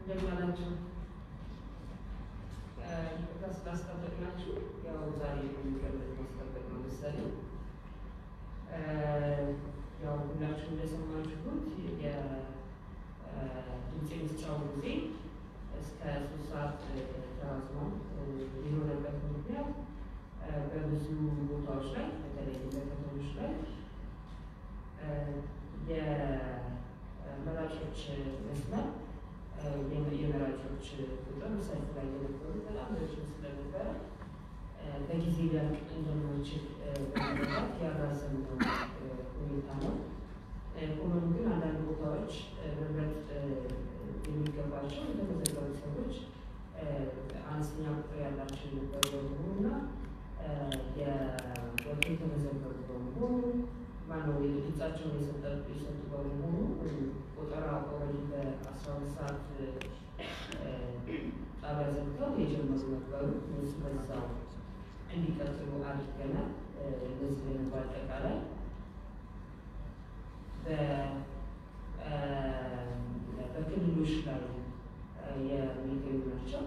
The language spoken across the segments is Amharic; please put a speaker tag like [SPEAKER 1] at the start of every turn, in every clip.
[SPEAKER 1] እንደምን አላችሁ? ይቅርታ ስላስጠበቅናችሁ። ያው ዛሬ የሚቀርብ ማስጠበቅ ነው መሰለኝ። ያው ሁላችሁ እንደሰማችሁት የድምፅ መስጫው ጊዜ እስከ ሶስት ሰዓት ተራዝሞ የሆነበት ምክንያት በብዙ ቦታዎች ላይ በተለይ በከተሞች ላይ የመራጮች መስመር የመራጮች ቁጥር ሰልፍ ላይ የነበሩ በጣም ረጅም ስለነበረ በጊዜ ሊያልቅ እንደማይችል በመረዳት ያራዘምነው ሁኔታ ነው። ሆኖም ግን አንዳንድ ቦታዎች መምረጥ የሚገባቸው የተመዘገቡ ሰዎች አነስተኛ ቁጥር ያላቸው የነበሩ በመሆኑና የወጡ የተመዘገቡ በመሆኑ ማነው ድምጻቸውን የሰጡ በመሆኑ ቆጠራ ኦልሬዲ በአስራ ሁለት ሰዓት ጣቢያ ዘግተው የጀመሩ ነበሩ። እነሱ በዛው እንዲቀጥሉ አድርገናል። እነዚህ ደግሞ በአጠቃላይ በክልሎች ላይ የሚገኙ ናቸው።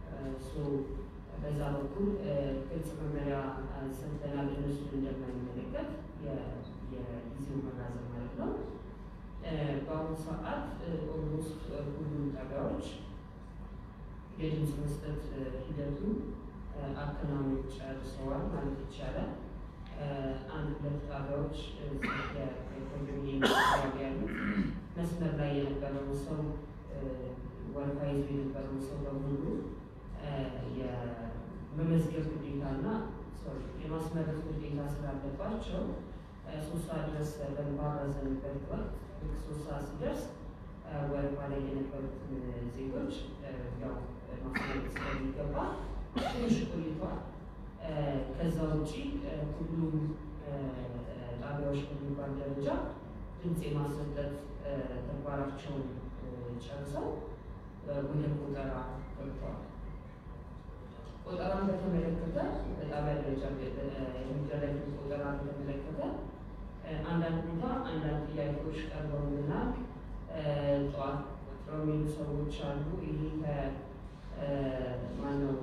[SPEAKER 1] በዛ በኩል ግልጽ መመሪያ ሰጥተናል። እነሱን እንደማይመለከት የጊዜው መራዘም ማለት ነው። በአሁኑ ሰዓት ኦልሞስት ሁሉም ጣቢያዎች የድምፅ መስጠት ሂደቱ አከናውነው ጨርሰዋል ማለት ይቻላል። አንድ ሁለት ጣቢያዎች የኮንዶሚኒየም አካባቢ ያሉት መስመር ላይ የነበረውን ሰው ወረፋ ይዞ የነበረውን ሰው በሙሉ የመመዝገብ ግዴታና የማስመረጥ ግዴታ ስላለባቸው ሶስት ሰዓት ድረስ በባረዘንበት ወቅት ልክ ሶስት ሰዓት ሲደርስ ወረፋ ላይ የነበሩትን ዜጎች ያው ማስመረጥ ስለሚገባ ትንሽ ቆይቷል። ከዛ ውጪ ሁሉም ጣቢያዎች በሚባል ደረጃ ድምፅ የማሰጠት ተግባራቸውን ጨርሰው ወደ ቆጠራ ገብተዋል። ቆጠራን በተመለከተ በጣቢያ ደረጃ የሚደረግ ቆጠራ በተመለከተ አንዳንድ ቦታ አንዳንድ ጥያቄዎች ቀርበውልናል። ጠዋት ቆጥረው የሚሉ ሰዎች አሉ። ይህ ከማነው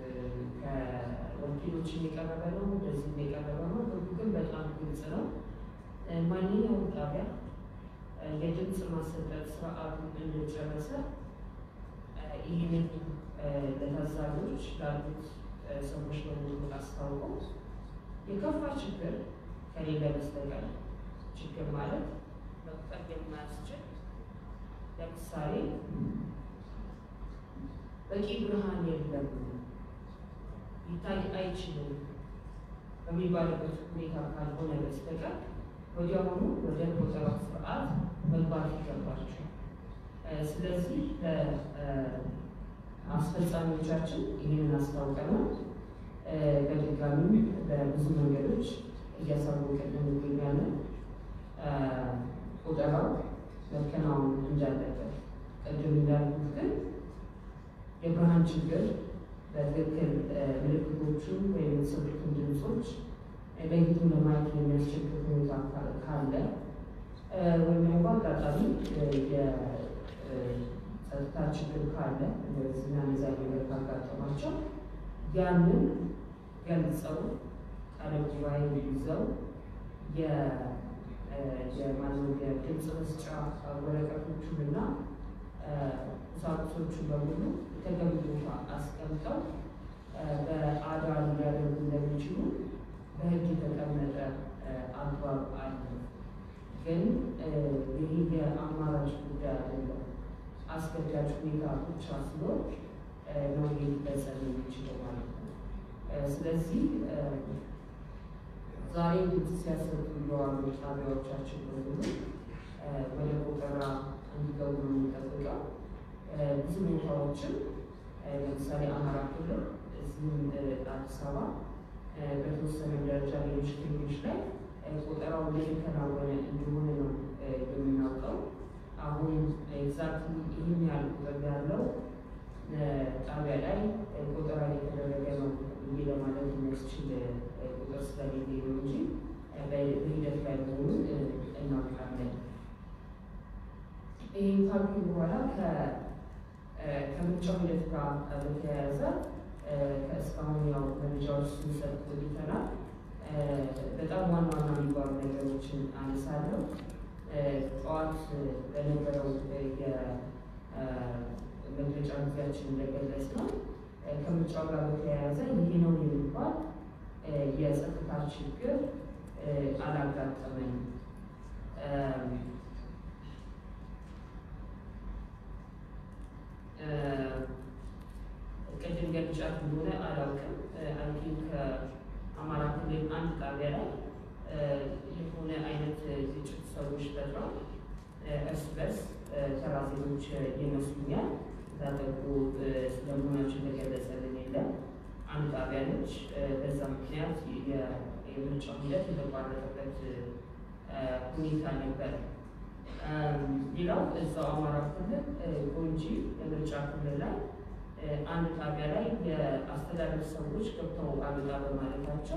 [SPEAKER 1] ከወኪሎች የቀረበ ነው፣ እንደዚህ የቀረበ ነው። ህጉ ግን በጣም ግልጽ ነው። ማንኛውም ጣቢያ የድምፅ ማሰጠት ስርዓቱን እንደጨረሰ ይህንን ለታዛቢዎች ላሉት ሰዎች በሙሉ አስታውቀው የከፋ ችግር ከሌለ በስተቀር ችግር ማለት መቁጠር የማያስችል ለምሳሌ በቂ ብርሃን የለም፣ ሊታይ አይችልም በሚባልበት ሁኔታ ካልሆነ በስተቀር ወዲያውኑ ወደ ቆጠራ ስርዓት መግባት ይገባቸዋል። ስለዚህ አስፈጻሚዎቻችን ይህንን አስታውቀናል። በድጋሚ በብዙ መንገዶች እያሳወቅን እንገኛለን። ቆጠራው መከናወን እንዳለበት ቅድም እንዳልኩት ግን የብርሃን ችግር በትክክል ምልክቶቹን ወይም የተሰጡትን ድምፆች ለይቶ ለማየት የሚያስቸግር ሁኔታ ካለ ወይም ደግሞ አጋጣሚ የጸጥታ ችግር ካለ እነዚህና እነዚያ ነገር ካጋጠማቸው ያንን ገልጸው ቃለ ጉባኤ ይዘው የማነው የድምፅ መስጫ ወረቀቶቹንና ቁሳቁሶቹን በሙሉ የተገቢ ቦታ አስቀምጠው በአዳር ሊያደርጉ እንደሚችሉ በሕግ የተቀመጠ አግባብ አለ። ግን ይህ የአማራጭ ጉዳይ አይደለም። አስገዳጅ ሁኔታ ብቻ ሲሆን ነው ሊፈጸም የሚችለው ማለት ነው። ስለዚህ ዛሬ ድምፅ ሲያሰጡ የዋሉ ጣቢያዎቻችን በሙሉ ወደ ቆጠራ እንዲገቡ ነው የሚጠብቀው። ብዙ ቦታዎችም ለምሳሌ አማራ ክልል እዚህም አዲስ አበባ በተወሰነ ደረጃ ሌሎች ክልሎች ላይ ቆጠራው እየተከናወነ እንደሆነ ነው የምናውቀው። አሁን ኤግዛክትሊ ይህን ያህል ቁጥር ያለው ጣቢያ ላይ ቆጠራ እየተደረገ ነው ብዬ ለማለት የሚያስችል ቁጥር ስለሌለ ነው እንጂ በሂደት ላይ መሆኑን እናውቃለን። ይህን ካልኩ በኋላ ከምርጫው ሂደት ጋር በተያያዘ ከእስካሁን ያው መረጃዎች ስንሰጥ ቆይተናል። በጣም ዋና ዋና የሚባሉ ነገሮችን አነሳለሁ። ጠዋት በነበረው የመግለጫ ጊዜያችን እንደገለጽ ነው ከምርጫው ጋር በተያያዘ ይህ ነው የሚባል የጸጥታ ችግር አላጋጠመንም። ቅድም ገልጫት እንደሆነ አላውቅም። አይ ከአማራ ክልል አንድ ጣቢያ ላይ የሆነ አይነት ግጭት ሰዎች ፈጥረው እርስ በርስ ተራ ዜጎች ይመስሉኛል ታጠቁ ስለመሆናቸው የተገለጸልን የለም። አንድ ጣቢያ ነች። በዛ ምክንያት የምርጫው ሂደት የተቋረጠበት ሁኔታ ነበር። ሌላው እዛው አማራ ክልል ጎንጂ የምርጫ ክልል ላይ አንድ ጣቢያ ላይ የአስተዳደር ሰዎች ገብተው አልወጣ በማለታቸው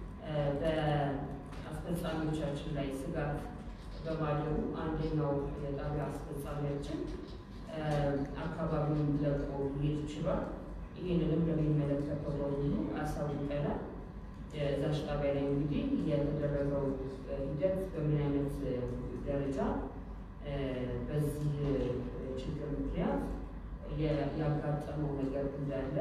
[SPEAKER 1] በአስፈጻሚዎቻችን ላይ ስጋት በማደሩ አንደኛው የጣቢያ አስፈጻሚያችን አካባቢውን ለቆ ሊሄድ ችሏል። ይህንንም ለሚመለከተው በሙሉ አሳውቀናል። እዛች ጣቢያ ላይ እንግዲህ የተደረገው ሂደት በምን አይነት ደረጃ በዚህ ችግር ምክንያት ያጋጠመው ነገር እንዳለ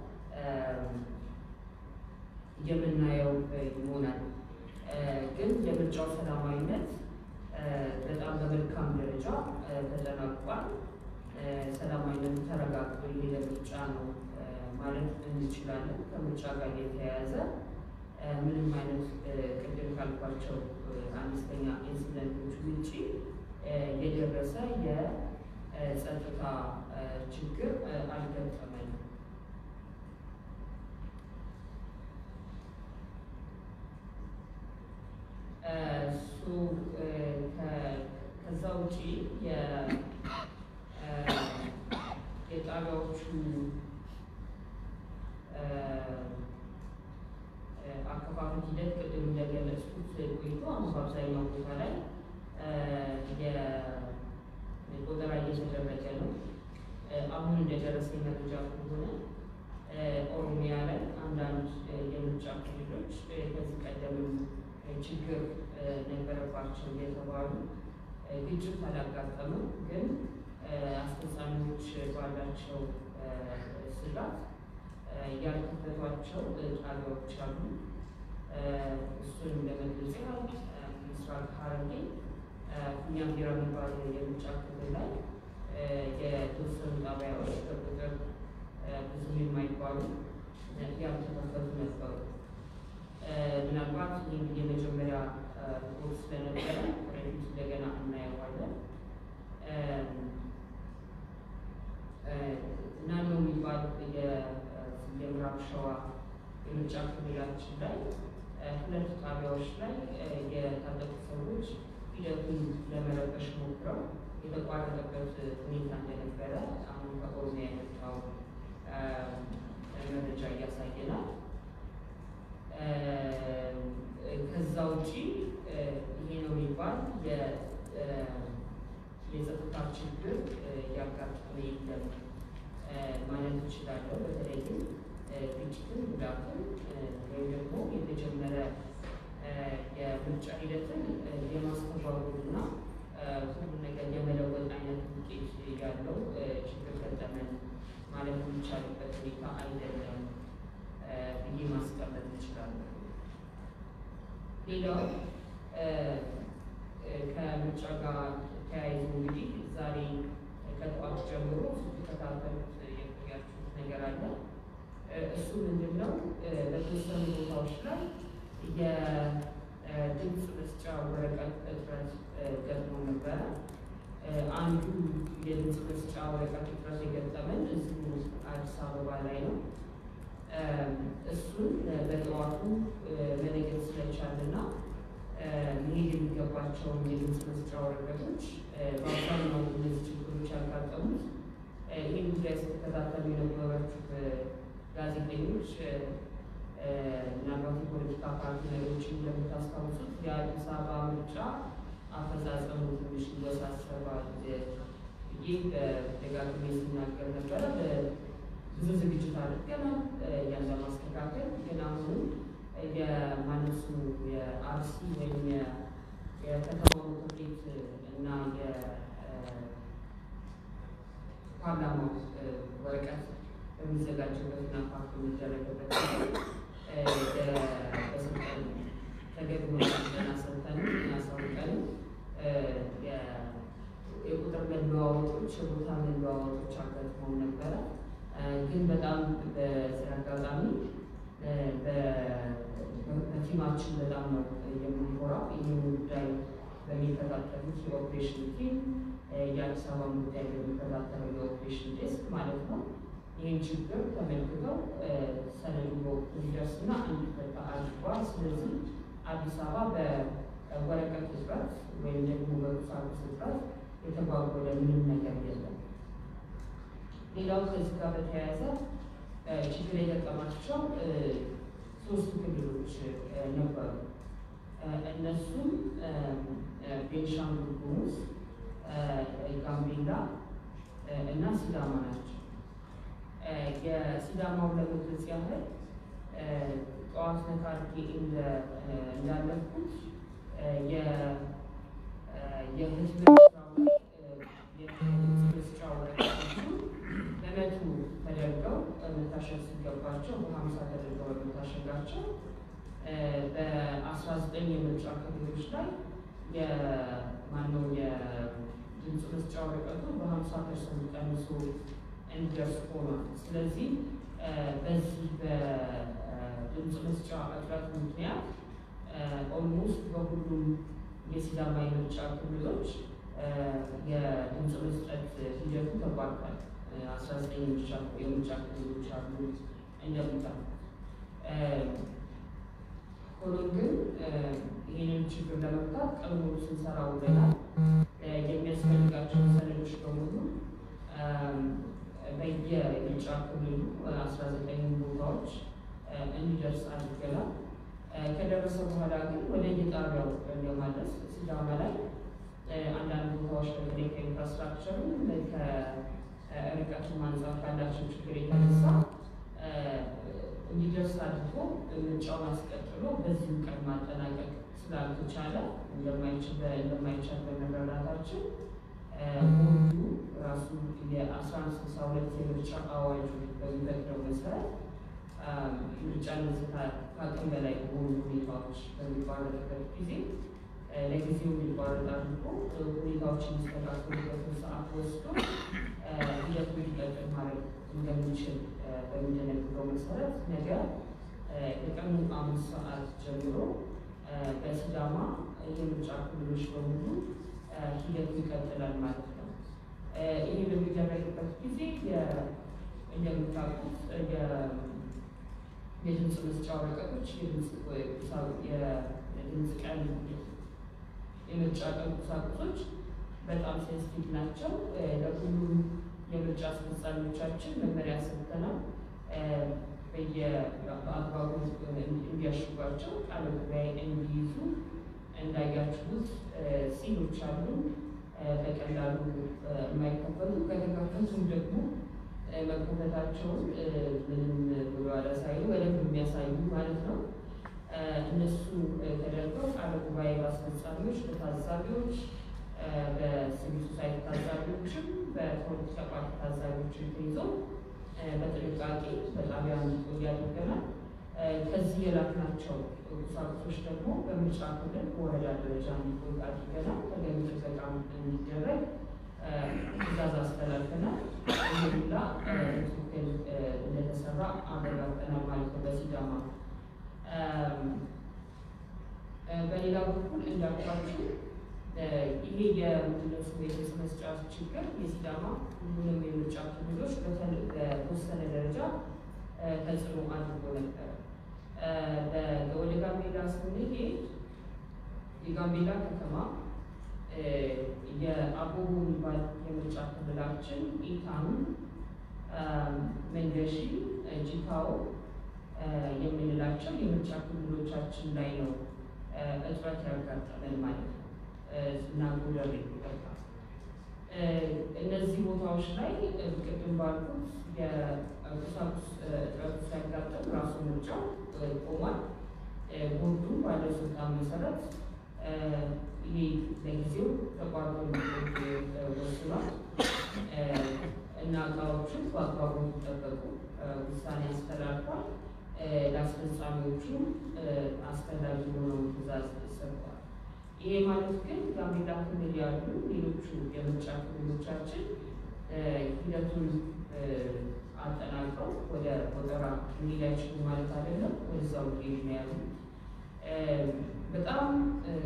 [SPEAKER 1] የምናየው ይሆናል። ግን የምርጫው ሰላማዊነት በጣም በመልካም ደረጃ ተጠናቋል። ሰላማዊነቱ ተረጋግጦ የሄደ ምርጫ ነው ማለት እንችላለን። ከምርጫ ጋር የተያያዘ ምንም አይነት ቅድም ካልኳቸው አነስተኛ ኢንሲደንቶች ውጭ የደረሰ የጸጥታ ችግር አልገጠመንም። እሱ ከዛ ውጪ የጣቢያዎቹ አከፋፈል ሂደት ቅድም እንደገለጽኩት ቆይቶ አሁን በአብዛኛው ቦታ ላይ የቆጠራ እየተደረገ ነው። አሁን እንደደረሰኝ መረጃ ከሆነ ኦሮሚያ ላይ አንዳንድ የምርጫ ክልሎች ከዚህ ቀደምም ችግር ነበረባቸው የተባሉ ግጭት አላጋጠመም፣ ግን አስፈጻሚዎች ባላቸው ስጋት ያልከፈቷቸው ጣቢያዎች አሉ። እሱንም ለመግለጽ ያህል ምስራቅ ሐረርጌ እኛም ቢራ የሚባል የምርጫ ክልል ላይ የተወሰኑ ጣቢያዎች በቁጥር ብዙም የማይባሉ ያልተከፈቱ ነበሩ። ምናልባት ይህ የመጀመሪያ ሪፖርት ስለነበረ ወደፊት እንደገና እናየዋለን። ናኖ የሚባል የምዕራብ ሸዋ የምርጫ ክልላችን ላይ ሁለት ጣቢያዎች ላይ የታጠቁ ሰዎች ሂደቱን ለመረበሽ ሞክረው የተቋረጠበት ሁኔታ እንደነበረ አሁን ከኦሮሚያ የመጣው መረጃ እያሳየናል። ከዛ ውጪ ይሄ ነው የሚባል የጸጥታ ችግር ያጋጠመ የለም ማለት እችላለሁ። በተለይም ግጭትን፣ ጉዳትን ወይም ደግሞ የተጀመረ የምርጫ ሂደትን የማስተጓጎልና ሁሉ ነገር የመለወጥ አይነት ውጤት ያለው ችግር ገጠመን ማለት የሚቻልበት ሁኔታ አይደለም ብዬ ማስቀመጥ እንችላለን። ሌላው ከምርጫ ጋር ተያይዞ እንግዲህ ዛሬ ከጠዋት ጀምሮ ስትከታተሉት የቆያችሁት ነገር አለ። እሱ ምንድን ነው? በተወሰኑ ቦታዎች ላይ የድምፅ መስጫ ወረቀት እጥረት ገጥሞ ነበረ። አንዱ የድምፅ መስጫ ወረቀት እጥረት የገጠመን እዚሁ አዲስ አበባ ላይ ነው። እሱን በጠዋቱ መለየት ስለቻልና መሄድ የሚገባቸውን የድምፅ መስጫ ወረቀቶች በአብዛኛው እነዚህ ችግሮች ያጋጠሙት ይህን ጉዳይ ስትከታተሉ የነበራችሁ ጋዜጠኞች ምናልባት የፖለቲካ ፓርቲ መሪዎችን እንደምታስታውሱት የአዲስ አበባ ምርጫ አፈጻጸሙ ትንሽ ይወሳሰባል ብዬ ደጋግሜ ስናገር ነበረ። ብዙ ዝግጅት አድርገናል ያን ለማስተካከል ግን አሁንም የማነሱ የአርሲ ወይም የከተማው ምክር ቤት እና የፓርላማው ወረቀት በሚዘጋጅበትና ፓርት የሚደረግበት በስልጠን ተገቢ ገና ሰልጠን እናሳውቀን የቁጥር መለዋወጦች የቦታ መለዋወጦች አጋጥመው ነበረ። ግን በጣም በዚህ አጋጣሚ በቲማችን በጣም ነው የምንኮራው። ይህን ጉዳይ በሚከታተሉት የኦፕሬሽን ቲም የአዲስ አበባ ጉዳይ በሚከታተለው የኦፕሬሽን ዴስክ ማለት ነው ይህን ችግር ተመልክተው ሰነዱ በወቅቱ እንዲደርስና እንዲፈታ አድርጓል። ስለዚህ አዲስ አበባ በወረቀት እጥረት ወይም ደግሞ በቁሳቁስ እጥረት የተጓጎለ ምንም ነገር የለም። ሌላው ከዚህ ጋር በተያያዘ ችግር የገጠማቸው ሶስት ክልሎች ነበሩ። እነሱም ቤንሻንጉል ጉሙዝ፣ ጋምቤላ እና ሲዳማ ናቸው። የሲዳማው ለመግለጽ ያህል ጠዋት ነካርጌ እንዳለፍኩት የህዝብ መስጫ ወረቀቶቹ በመቶ ተደርገው መታሸግ ሲገባቸው በሀምሳ ተደርገው በመታሸጋቸው በአስራ ዘጠኝ የምርጫ ክልሎች ላይ የማነው የድምፅ መስጫ ወረቀቱ በሀምሳ ፐርሰንት ቀንሶ እንዲደርስ ሆኗል። ስለዚህ በዚህ በድምፅ መስጫ እጥረት ምክንያት ኦልሞስት በሁሉም የሲዳማ የምርጫ ክልሎች የድምፅ መስጠት ሂደቱ ተቋርጧል። አስራ ዘጠኝ የምርጫ ክልሎች አሉ እንደምታውቁት። ሆኖም ግን ይህንን ችግር ለመፍታት ቀን ሙሉ ስንሰራ ውለናል። የሚያስፈልጋቸው ሰነዶች በሙሉ በየምርጫ ክልሉ አስራ ዘጠኝ ቦታዎች እንዲደርስ አድርገናል። ከደረሰ በኋላ ግን ወደ የጣቢያው ለማድረስ ሲዳማ ላይ አንዳንድ ቦታዎች በተለይ ከኢንፍራስትራክቸሩ ከርቀቱ አንጻር ካላቸው ችግር የተነሳ እንዲደርስ አድርጎ ምርጫውን አስቀጥሎ በዚሁ ቀን ማጠናቀቅ ስላልተቻለ እንደማይቻል በመረዳታችን ቦርዱ ራሱ የአስራ አንድ ስልሳ ሁለት የምርጫ አዋጁ በሚፈቅደው መሰረት ምርጫ ነጽታ ከአቅም በላይ በሆኑ ሁኔታዎች በሚቋረጥበት ጊዜ ለጊዜው እንዲቋረጥ አድርጎ ሁኔታዎች የሚስተካከሉበትን ሰዓት ወስዶ ሂደቱ እንዲቀጥል ማድረግ እንደሚችል በሚደነግገው መሰረት ነገ ከቀኑ አምስት ሰዓት ጀምሮ በሲዳማ የምርጫ ክልሎች በሙሉ ሂደቱ ይቀጥላል ማለት ነው። ይህ በሚደረግበት ጊዜ እንደምታውቁት የድምፅ መስጫ ወረቀቶች የድምፅ ቀን የምርጫ ቀን ቁሳቁሶች በጣም ሴንሲቲቭ ናቸው። ለሁሉም የምርጫ አስፈጻሚዎቻችን መመሪያ ሰጥተናል። በየአግባቡ እንዲያሽጓቸው ቃለ ጉባኤ እንዲይዙ እንዳያችሁት ሲሎች አሉ። በቀላሉ የማይከፈቱ ከተከፈቱም ደግሞ መከፈታቸውን ምንም ወደኋላ ሳይሉ በደንብ የሚያሳዩ ማለት ነው። እነሱ ተደርገው ቃለ ጉባኤ በአስፈጻሚዎች፣ በታዛቢዎች፣ በሲቪል ሶሳይቲ ታዛቢዎችም በፖለቲካ ፓርቲ ታዛቢዎችም ተይዞ በጥንቃቄ በጣቢያ እንዲቆዩ አድርገናል። ከዚህ የላክናቸው ቁሳቁሶች ደግሞ በምርጫ ክልል በወረዳ ደረጃ እንዲቆዩ አድርገናል። ተገቢ ጥበቃም እንዲደረግ ትዕዛዝ አስተላልፈናል። ይህላ ትክክል እንደተሰራ አረጋግጠናል ማለት ነው በሲዳማ። በሌላ በኩል እንዳልኳችሁ ይሄ የምንድነሱ የድምፅ መስጫ ችግር የሲዳማ ሁሉንም የምርጫ ክልሎች በተወሰነ ደረጃ ተጽዕኖ አድርጎ ነበር። ወደ ጋምቤላ ስንሄድ የጋምቤላ ከተማ የአቦቦ የሚባል የምርጫ ክልላችን ኢታኑ፣ መንገሺ፣ ጂታዎ የምንላቸው የምርጫ ክልሎቻችን ላይ ነው እጥረት ያጋጠመን ማለት ነው እና ጉደር ይገባ እነዚህ ቦታዎች ላይ ቅድም ባልኩት የቁሳቁስ እጥረት ሲያጋጥም ራሱ ምርጫው ቆሟል። ቦርዱ ባለው ስልጣን መሰረት ይሄ ለጊዜው ተቋርጦ ወስኗል እና እቃዎቹን በአግባቡ እንዲጠበቁ ውሳኔ አስተላልፏል። ለአስፈጻሚዎቹም አስፈላጊ የሆነውን ትዕዛዝ ሰጥቷል። ይሄ ማለት ግን ጋምቤላ ክልል ያሉ ሌሎቹ የምርጫ ክልሎቻችን ሂደቱን አጠናቅረው ወደ ቆጠራ እንዲሄድ አይችሉም ማለት አይደለም። ወደዛው ሄድ ነው ያሉ በጣም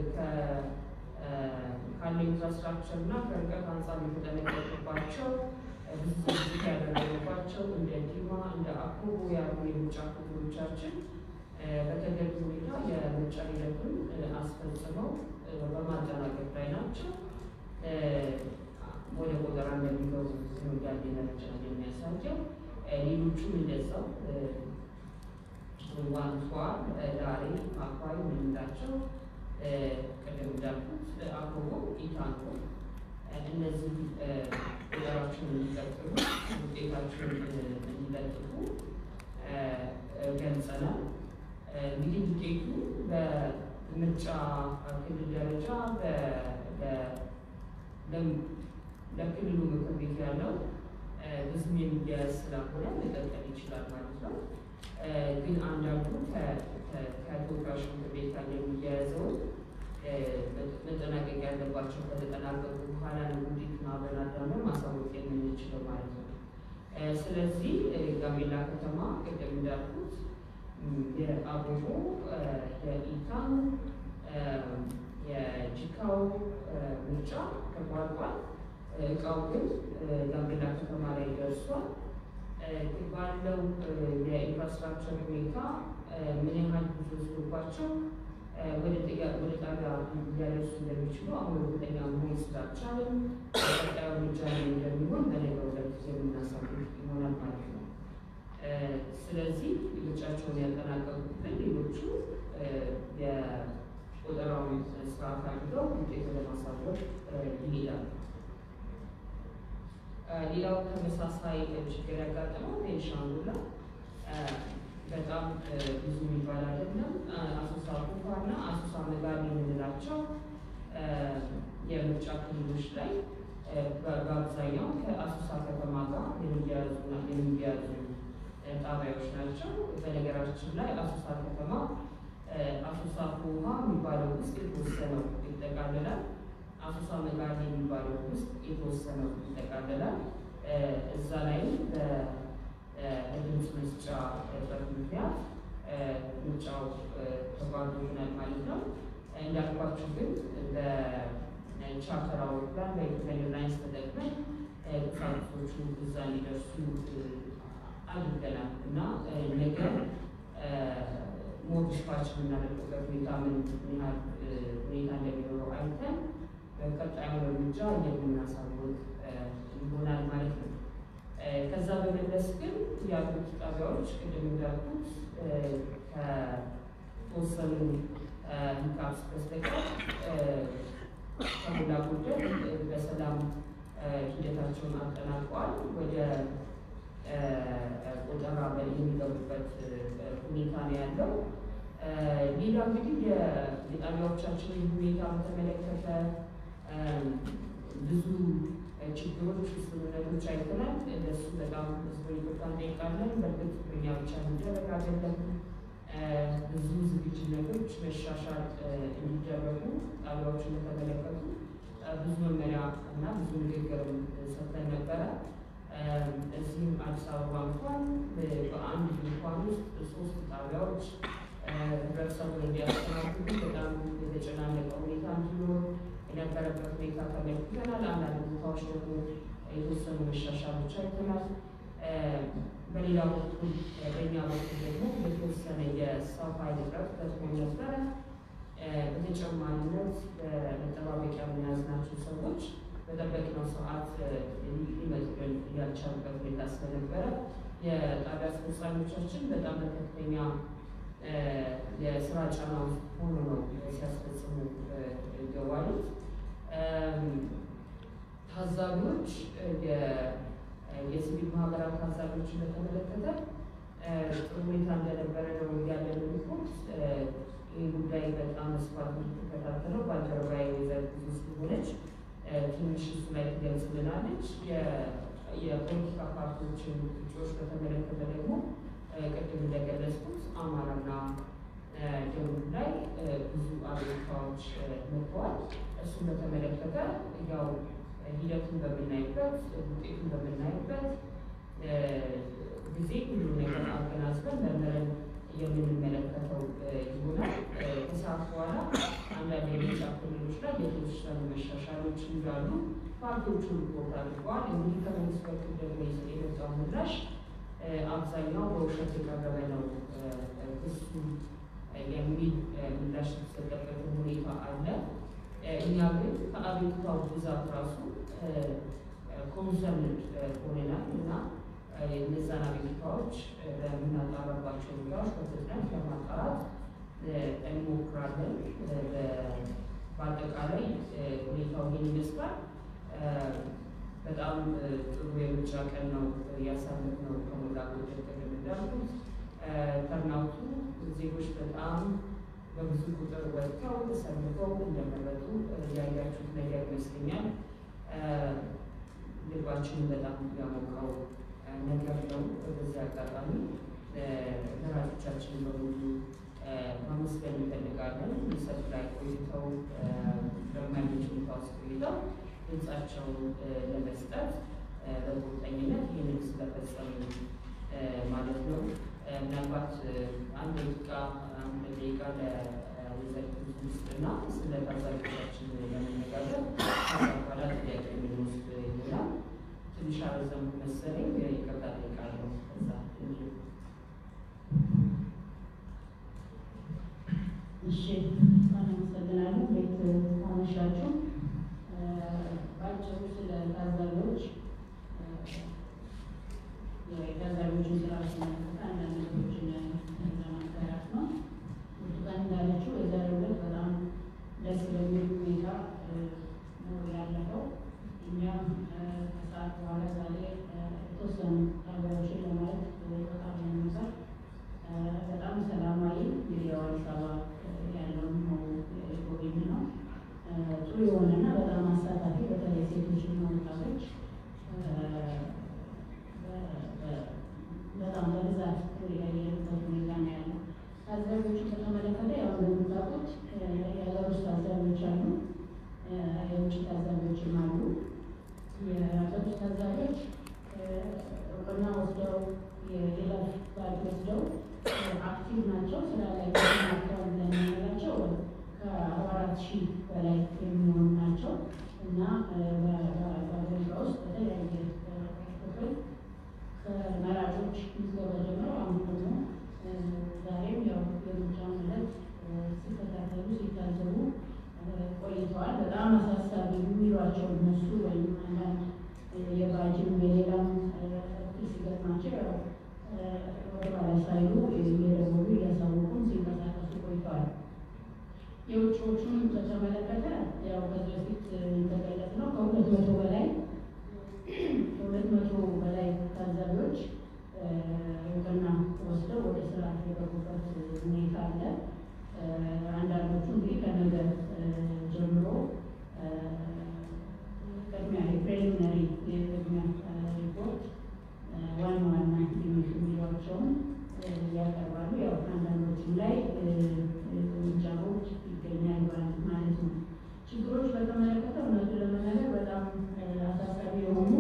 [SPEAKER 1] ካለው ኢንፍራስትራክቸር እና ከርቀት አንጻር የተጠነቀቁባቸው ብዙ ዝግጅት ያደረገባቸው እንደ ዲማ እንደ አኮቦ ያሉ የምርጫ ክልሎቻችን በተገቢ ሁኔታ የምርጫ ሂደቱን አስፈጽመው በማጠናቀቅ ላይ ናቸው። ወደ ቆጠራ እንደሚገቡ ያለ መረጃ የሚያሳየው ሌሎቹም እንደዛው ዋንቷ፣ ዳሬ፣ አኳይ የምንላቸው ቅድም እንዳልኩት አኮቦ፣ ኢታንኮ እነዚህ ቆጠራቸውን እንዲቀጥሉ ውጤታቸውን እንዲለጥፉ ገልጸናል። እንግዲህ ውጤቱ በምርጫ ክልል ደረጃ ለክልሉ ምክር ቤት ያለው ብዙም የሚያያዝ ስላልሆነ መቀጠል ይችላል ማለት ነው። ግን አንዳንዱ ከተወካዮች ምክር ቤት ጋር የሚያያዘው መጠናቀቅ ያለባቸው ከተጠናቀቁ በኋላ ነው ውጤቱን አብረን አዳምረን ማሳወቅ የምንችለው ማለት ነው። ስለዚህ ጋምቤላ ከተማ ቅድም እንዳልኩት የአቦቦ የኢታን የጂካው ምርጫ ተቋርጧል። እቃው ግን ጋምቤላ ከተማ ላይ ደርሷል። ባለው የኢንፍራስትራክቸር ሁኔታ ምን ያህል ብዙ ወስዶባቸው ወደ ጣቢያ ሊያደርሱ እንደሚችሉ አሁን እርግጠኛ መሆን ስላልቻልን ቀጣዩ እርምጃ ላይ እንደሚሆን በነገው ዕለት የምናሳውቅ ይሆናል ማለት ነው። ስለዚህ ምርጫቸውን ያጠናቀቁትን ሌሎቹ የቆጠራውን ስርዓት አድርገው ውጤት ለማሳወቅ ይሄዳሉ። ሌላው ተመሳሳይ ችግር ያጋጠመው ቤንሻንጉል ነው። በጣም ብዙ የሚባል አይደለም። አሶሳ ኩፋና አሶሳ መጋቢ የምንላቸው የምርጫ ክልሎች ላይ በአብዛኛው ከአሶሳ ከተማ ጋር የሚያያዙና የሚያያዙ ጣቢያዎች ናቸው። በነገራችን ላይ አሶሳ ከተማ አሶሳ ውሃ የሚባለው ውስጥ የተወሰነው ይጠቃልላል። አሶሳ መጋቢ የሚባለው ውስጥ የተወሰነው ይጠቃልላል። እዛ ላይ በድምፅ መስጫ በት ምክንያት ምርጫው ተጓዞ ይሆናል ማለት ነው። እንዳልኳችሁ ግን በቻርተር አውሮፕላን በኢትዮጵያ ኤርላይንስ ተጠቅመን ቁሳቁሶቹ እዛ እንዲደርሱ አድርገናል እና ነገር ሞር ዲስፓች የምናደርግበት ሁኔታ ምን ያህል ሁኔታ እንደሚኖረው አይተን በቀጣዩ እርምጃ የምናሳውቅ ይሆናል ማለት ነው። ከዛ በመለስ ግን ያሉት ጣቢያዎች ቅድም እንዳልኩት ከተወሰኑ ሂካፕስ በስተቀር ከሞላ ጎደል በሰላም ሂደታቸውን አጠናቀዋል። ወደ ቆጠራ የሚገቡበት ሁኔታ ነው ያለው። ሌላ እንግዲህ የጣቢያዎቻችንን ሁኔታ በተመለከተ ብዙ ችግሮች፣ ስምምነቶች አይተናል። እነሱ በጣም ህዝቡ ይቅርታ እንጠይቃለን። በእርግጥ በእኛ ብቻ የሚደረግ አይደለም። ብዙ ዝግጅነቶች መሻሻል እንዲደረጉ ጣቢያዎችን በተመለከቱ ብዙ መመሪያ እና ብዙ ንግግርም ሰጥተን ነበረ። እዚህም አዲስ አበባ እንኳን በአንድ ድንኳን ውስጥ ሶስት ጣቢያዎች ህብረተሰቡን እንዲያስተናግዱ በጣም የተጨናነቀ ሁኔታ እንዲኖር የነበረበት ሁኔታ ተመልክተናል። አንዳንድ ቦታዎች ደግሞ የተወሰኑ መሻሻሎች አይተናል። በሌላ በኩል በእኛ በኩል ደግሞ የተወሰነ የሰው ኃይል እጥረት ገጥሞ ነበረ። በተጨማሪነት በመጠባበቂያ የያዝናቸው ሰዎች በጠበቅነው ሰዓት ሊመጡልን ያልቻሉበት ሁኔታ ስለነበረ የጣቢያ አስፈጻሚዎቻችን በጣም በከፍተኛ የስራ ጫና ውስጥ ሆኖ ነው ሲያስፈጽሙ የዋሉት። ታዛቢዎች የሲቪል ማህበራት ታዛቢዎችን በተመለከተ ጥሩ ሁኔታ እንደነበረ ነው ያለን ሪፖርት። ይህ ጉዳይ በጣም ስፋት የምትከታተለው ባልደረባዬ ወይዘሮ ብዙ ስለሆነች ትንሽ እሱ ላይ ትገልጽልናለች። የፖለቲካ ፓርቲዎችን እጩዎች በተመለከተ ደግሞ ቅድም እንደገለጽኩት አማራና ደቡብ ላይ ብዙ አቤቱታዎች መጥተዋል። እሱን በተመለከተ ያው ሂደቱን በምናይበት ውጤቱን በምናይበት ጊዜ ሁሉ ነገር አገናዝበን መርምረን የምንመለከተው ይሆናል። ከሰዓት በኋላ አንዳንድ የምርጫ ክልሎች ላይ የተወሰኑ መሻሻሎች እንዳሉ ፓርቲዎቹ ሪፖርት አድርገዋል። እንግዲህ ከመንግስት በኩል ደግሞ የመጣው ምላሽ አብዛኛው በውሸት የቀረበ ነው ክሱ የሚል ምላሽ የተሰጠበት ሁኔታ አለ። እኛ ግን ከአቤቱታው ብዛት ራሱ ኮንሰርን ሆነናል እና እነዛን አቤቱታዎች በምናጣራባቸው ሁኔታዎች በፍጥነት ለማጣራት እንሞክራለን። በአጠቃላይ ሁኔታው ይህን ይመስላል። በጣም ጥሩ የምርጫ ቀን ነው ያሳለፍነው። ከሞላ ጎደል ቅድም እንዳልኩት ተርናውቱ ዜጎች በጣም በብዙ ቁጥር ወጥተው ተሰልፈው እንደመረጡ ያያችሁት ነገር ይመስለኛል። ልባችንን በጣም ያሞቀው ነገር ነው። በዚህ አጋጣሚ መራጮቻችንን በሙሉ ማመስገን እንፈልጋለን። ሰልፍ ላይ ቆይተው በማይመች ሁኔታ ውስጥ ቆይተው ድምፃቸውን ለመስጠት በቁርጠኝነት ይህንን ስለፈጸሙ ማለት ነው። ምናልባት አንድ ደቂቃ አንድ ደቂቃ ለወይዘሪት ውስጥና ስለ ታዛቢዎቻችን ለመነጋገር በኋላ ጥያቄ የምንወስድ ይሆናል። ትንሽ አበዛም መሰለኝ፣ ይቅርታ ጠይቃለሁ። ከዛ
[SPEAKER 2] እሺ፣ አመሰግናለሁ። ቤት አመሻችሁ። ባጭሩ ስለ ታዛቢዎች የታዛቢዎችን ስራ ስመለከት አንዳንድ ነገሮችን ለማጋራት ነው። ብርቱካን እንዳለችው የዛሬው ዕለት በጣም ደስ በሚል ሁኔታ ነው ያለፈው። እኛም ከሰዓት በኋላ ዛሬ የተወሰኑ ታዛቢዎችን ለማየት በጣም ነበር። በጣም ሰላማዊ የአዲስ አበባ ያለውን ነው የጎበኝ ነው። ጥሩ የሆነና በጣም አሳታፊ በተለይ ሴቶችና ወጣቶች በጣም በብዛት ያየንበት ሁኔታ ነው ያለው። ታዛቢዎችን በተመለከተ ያው እንደምታውቁት የሀገር ውስጥ ታዛቢዎች አሉ፣ የውጭ ታዛቢዎችም አሉ። የሀገር ውስጥ ታዛቢዎች እውቅና ወስደው የሌላፍ ባል ወስደው አክቲቭ ናቸው። ስራ ላይ ናቸዋል ብለን የምንላቸው ከአርባ አራት ሺህ በላይ የሚሆኑ ናቸው እና በአገሪቷ ውስጥ በተለያየ ክፍል ከመራጮች ምዝገባ ጀምሮ አሁን ደግሞ ዛሬም ያው የምርጫውን ዕለት ሲከታተሉ ሲታዘቡ ቆይተዋል። በጣም አሳሳቢ የሚሏቸው እነሱ ወይም አንዳንድ የባጅም የሌላም ሲገጥማቸው ያው ወደ ኋላ ሳይሉ እየደወሉ እያሳወቁን ሲንቀሳቀሱ ቆይተዋል። የውጭዎቹን በተመለከተ ያው ከዚህ በፊት እንደገለጽ ነው ከሁለት መቶ በላይ ከሁለት መቶ በላይ ታዛቢዎች እውቅና ወስደው ወደ ስራ የገቡበት ሁኔታ አለ። አንዳንዶቹ እንግዲህ ከነገ ጀምሮ ቅድሚያ የፕሬሊሚነሪ የቅድሚያ ሪፖርት ዋና ዋና የሚሏቸውን ያቀርባሉ። ያው አንዳንዶቹም ላይ እርምጃዎች ይገኛል ማለት ነው። ችግሮች በተመለከተ እውነቱ ለመናገር በጣም አሳሳቢ የሆኑ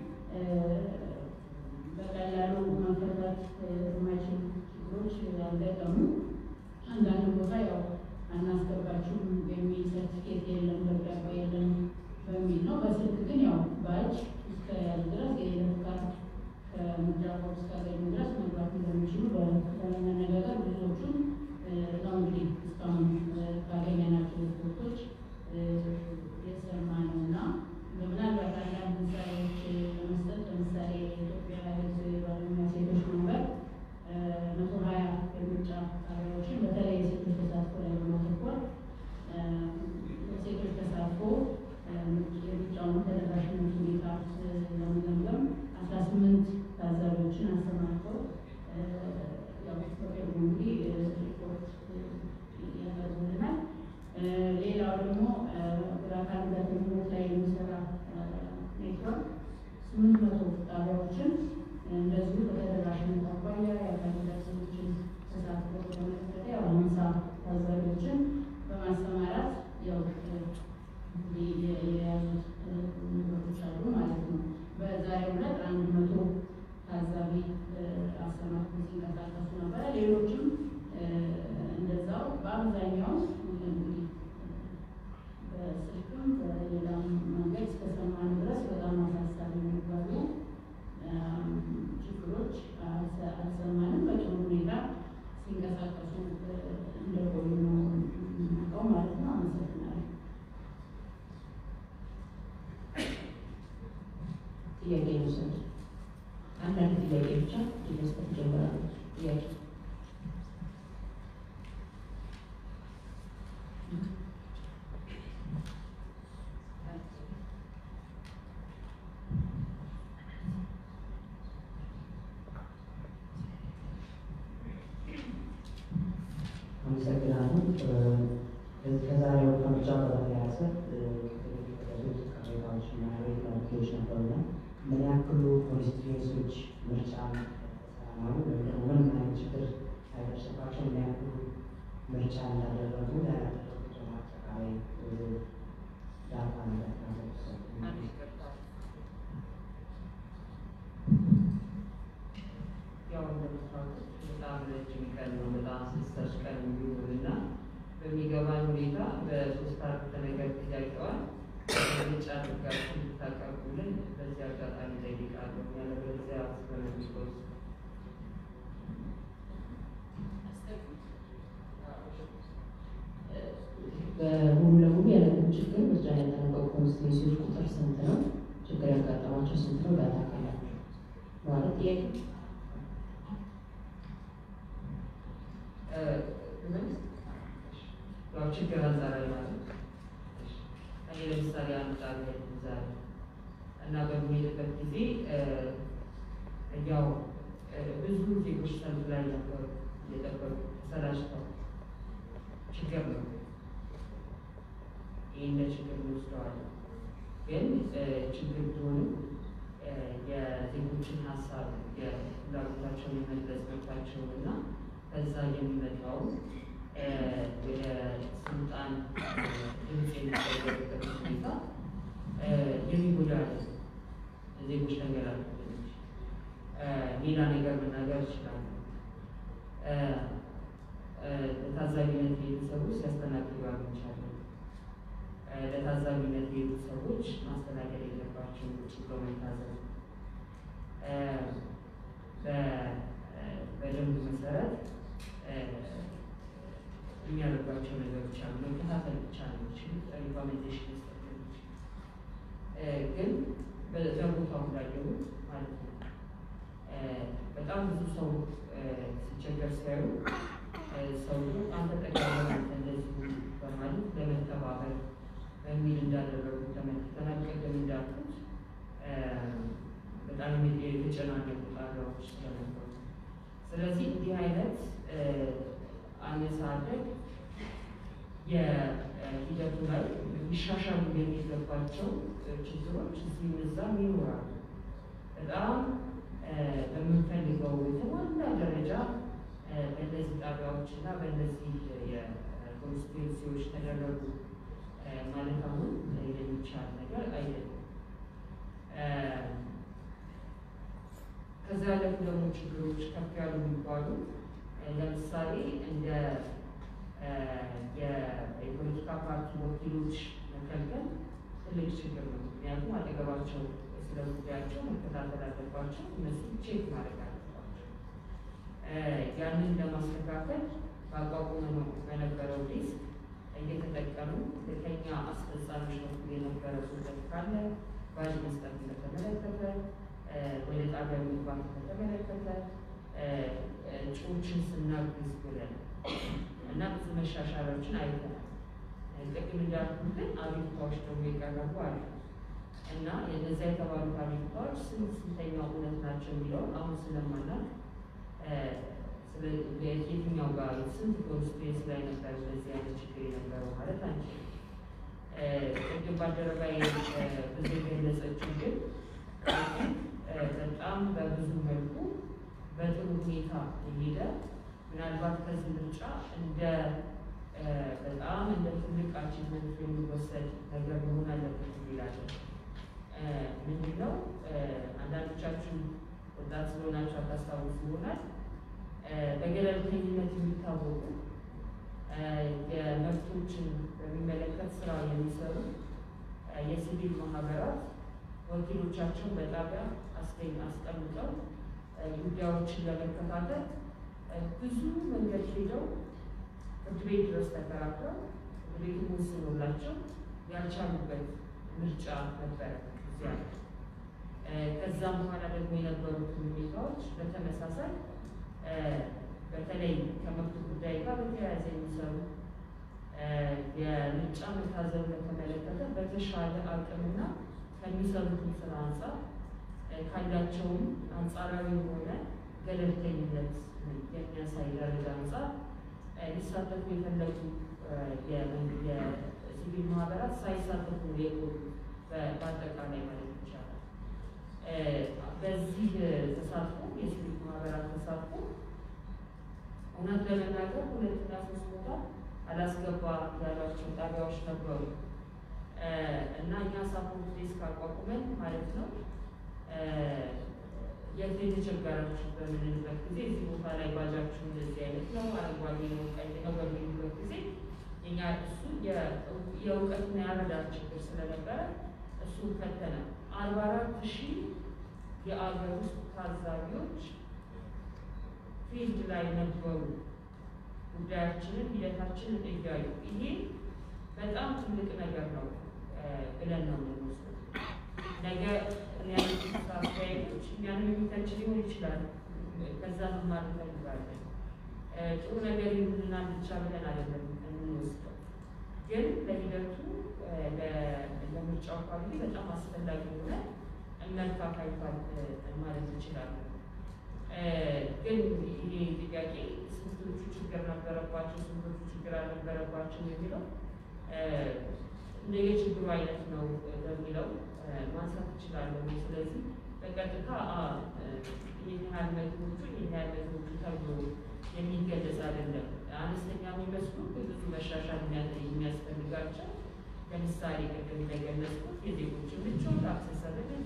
[SPEAKER 2] በቀላሉ መፈታት የማይችሉ ችግሮች ያጋጠሙ አንዳንድ ቦታ ያው አናስገባችሁም የሚል ሰርቲፊኬት የለም ደብዳቤ የለም በሚል ነው። በስልክ ግን ያው ባጅ እስከ ያዝ ድረስ የይለፍ ካርድ ከምርጫ ቦርድ እስካገኙ ድረስ መግባት እንደሚችሉ በመነጋገር ብዙዎቹን ነው እንግዲህ እስካሁን ካገኘናቸው ሪፖርቶች የሰማ ነው እና ምናልባት አንዳንድ ምሳሌዎች ለመስጠት ለምሳሌ የኢትዮጵያ ሕዝብ ባለሙያ ሴቶች ማህበር መቶ ሀያ የምርጫ ጣቢያዎችን በተለይ የሴቶች ተሳትፎ ላይ በማተኮር ሴቶች ተሳትፎ የምርጫውን ተደራሽነቱን
[SPEAKER 1] ጥያቄ መውሰድ አንዳንድ ጥያቄ ብቻ መስጠት ጀምራለሁ። ጥያቄ
[SPEAKER 3] አመሰግናለሁ። ከዛሬው ከምርጫ በተያያዘ የተደረጉት ቅሬታዎች እና ጥያቄዎች ነበሩና ምን ያክሉ ኮንስቲትዌንሶች ምርጫ ሰላማዊ ወይም ደግሞ ምንም አይነት ችግር ሳይደርስባቸው ምን ያክሉ ምርጫ እንዳደረጉ ያደረጉት ደግሞ አጠቃላይ ዳታ
[SPEAKER 4] ያው እንደምታውቁት በጣም ረጅም ቀን ነው። በጣም አስደሳች ቀን የሚሆን እና በሚገባን ሁኔታ በሶስት አረፍተ ነገር ጥያቄዋን ምርጫ አድርጋችሁ እንድታቀርቡልን በዚህ አጋጣሚ ጠይቃለሁ። ያለበለዚያ ስለሚቆዝ
[SPEAKER 1] በሙሉ ለሙሉ ያለብን ችግር ምርጫ ያደረገው ኮንስቲትዌንሲዎች ቁጥር ስንት ነው? ችግር ያጋጠማቸው ስንት ነው? ዳታ ካላቸው ማለት ጥያቄ
[SPEAKER 4] ያው ችግር አንጻራዊ ማለት ነው። እኔ ለምሳሌ አንድ ጣቢያ ዛሬ እና በሚሄድበት ጊዜ ያው ብዙ ዜጎች ሰልፍ ላይ ነበሩ እየጠበቁ ተሰላችተው ችግር ነው። ይህ እንደ ችግር እንወስደዋለን። ግን ችግር ቢሆንም የዜጎችን ሀሳብ የፍላጎታቸውን የመግለጽ መብታቸውን እና ከዛ የሚመጣው ወደ ስልጣን ድምፅ የሚቀየርበት ሁኔታ የሚጎዳ ዜጎች ነገር አለ። ሌላ ነገር መናገር ይችላሉ። ለታዛቢነት የሄዱ ሰዎች ሲያስተናግዱ አግኝቻለሁ። ለታዛቢነት የሄዱ ሰዎች ማስተናገድ የለባቸውም ቁጭ ብሎ መታዘብ በደንብ መሰረት የሚያደርጓቸው ነገሮች አሉ። መከታተል ብቻ ነው የሚችሉት፣ ሪኮሜንዴሽን መስጠት ነው የሚችሉት። ግን በቦታው እንዳየሁ ማለት ነው በጣም ብዙ ሰው ሲቸገር ሲያዩ ሰው አንተ ጠቃሚ እንደዚሁ በማለት ለመተባበር በሚል እንዳደረጉ ተመልክተናል። ቅድም እንዳልኩት በጣም የተጨናነቁ ጣቢያዎች ስለነበሩ ስለዚህ እንዲህ አይነት አነሳደግ የሂደቱ ላይ ሊሻሻሉ የሚገባቸው ችግሮች እዚህም እዛም ይኖራሉ። በጣም በምንፈልገው የተሟላ ደረጃ በእነዚህ ጣቢያዎች እና በእነዚህ የኮንስቲቱንሲዎች ተደረጉ ማለት አሁን የሚቻል ነገር አይደለም። ከዛ ያለፉ ደግሞ ችግሮች ከፍ ያሉ የሚባሉ ለምሳሌ እንደ የፖለቲካ ፓርቲ ወኪሎች መከልከል ትልቅ ችግር ነው። ምክንያቱም አጠገባቸው ስለ ጉዳያቸው መከታተል አለባቸው፣ እነሱ ቼክ ማድረግ አለባቸው። ያንን ለማስተካከል በአቋቁመ ነው በነበረው ዴስክ እየተጠቀሙ ከኛ አስፈጻሚዎች በኩል የነበረ ጉዳት ካለ ባጅ መስጠት በተመለከተ ወደ ጣቢያ መግባት በተመለከተ እጩዎችን ስናግዝ ብለን እና ብዙ መሻሻሎችን አይተናል። ቅድም እንዳልኩት ግን አቤቱታዎች ደግሞ የቀረቡ አሉ እና የነዚያ የተባሉት አቤቱታዎች ስንት ስንተኛው እውነት ናቸው የሚለውን አሁን ስለማናውቅ የትኛው ጋር ስንት ኮንስቲቱንሲ ላይ ነበር በዚህ አይነት ችግር የነበረው ማለት አንችልም። ቅድም ባልደረባዬ ብዙ የገለጸችው ግን በጣም በብዙ መልኩ በጥሩ ሁኔታ የሄደ ምናልባት ከዚህ ምርጫ እንደ በጣም እንደ ትልቅ አቺቭመንት የሚወሰድ ነገር መሆን አለበት ይላለን። ምንድን ነው አንዳንዶቻችሁ ወጣት ስለሆናችሁ አታስታውሱ ይሆናል። በገለልተኝነት የሚታወቁ የመብቶችን በሚመለከት ስራ የሚሰሩ የሲቪል ማህበራት ወኪሎቻቸውን በጣቢያ አስገኝ አስቀምጠው ጉዳዮችን ለመከታተል ብዙ መንገድ ሄደው ፍርድ ቤት ድረስ ተከራክረው ፍርድ ቤቱ ወስኖላቸው ያልቻሉበት ምርጫ ነበረ። እዚያ ከዛም በኋላ ደግሞ የነበሩትን ሁኔታዎች በተመሳሳይ በተለይ ከመብት ጉዳይ ጋር በተያያዘ የሚሰሩ የምርጫ መታዘብ በተመለከተ በተሻለ አቅምና ከሚሰሩትን ስራ አንጻር ካላቸውም አንጻራዊ የሆነ ገለልተኝነት የሚያሳይ ደረጃ አንጻር ሊሳተፉ የፈለጉ የሲቪል ማህበራት ሳይሳተፉ የቆዩ በአጠቃላይ ማለት ይቻላል። በዚህ ተሳትፎ የሲቪል ማህበራት ተሳትፎ እውነት ለመናገር ሁለትና ሶስት ቦታ አላስገባ ያሏቸው ጣቢያዎች ነበሩ እና እኛ ሳፖርት ዴስክ አቋቁመን ማለት ነው የት የተቸገራችሁ በምንልበት ጊዜ እዚህ ቦታ ላይ ባጃችሁ እንደዚህ አይነት ነው፣ አረንጓዴ ነው፣ ቀይ ነው በሚሉበት ጊዜ እኛ እሱ የእውቀትና የአረዳድ ችግር ስለነበረ እሱ ፈተነ። አርባ አራት ሺህ የአገር ውስጥ ታዛቢዎች ፊልድ ላይ ነበሩ። ጉዳያችንን ሂደታችንን እያዩ ይሄ በጣም ትልቅ ነገር ነው ብለን ነው የምንወስደው። ነገ ያሉት አስተያየቶች እኛንም የሚተች ሊሆን ይችላል። ከዛ መማር እንፈልጋለን። ጥሩ ነገር ይሁንና ብቻ ብለን አይደለም የምንወስደው፣ ግን ለሂደቱ ለምርጫው አካባቢ በጣም አስፈላጊ የሆነ እመርታ ታይቷል ማለት እንችላለን። ግን ይሄ ጥያቄ ስንቶቹ ችግር ነበረባቸው፣ ስንቶቹ ችግር አልነበረባቸው የሚለው እንደ የችግሩ አይነት ነው በሚለው ማንሳት እችላለሁ። ስለዚህ በቀጥታ ይህን ያህል መቶዎቹ ይህን ያህል መቶዎቹ ተብሎ የሚገለጽ አይደለም። አነስተኛ የሚመስሉ ብዙ መሻሻል የሚያስፈልጋቸው ለምሳሌ ቅድም እንደገለጽኩት የዜጎችን ምቾት፣ አክሰሰብሊቲ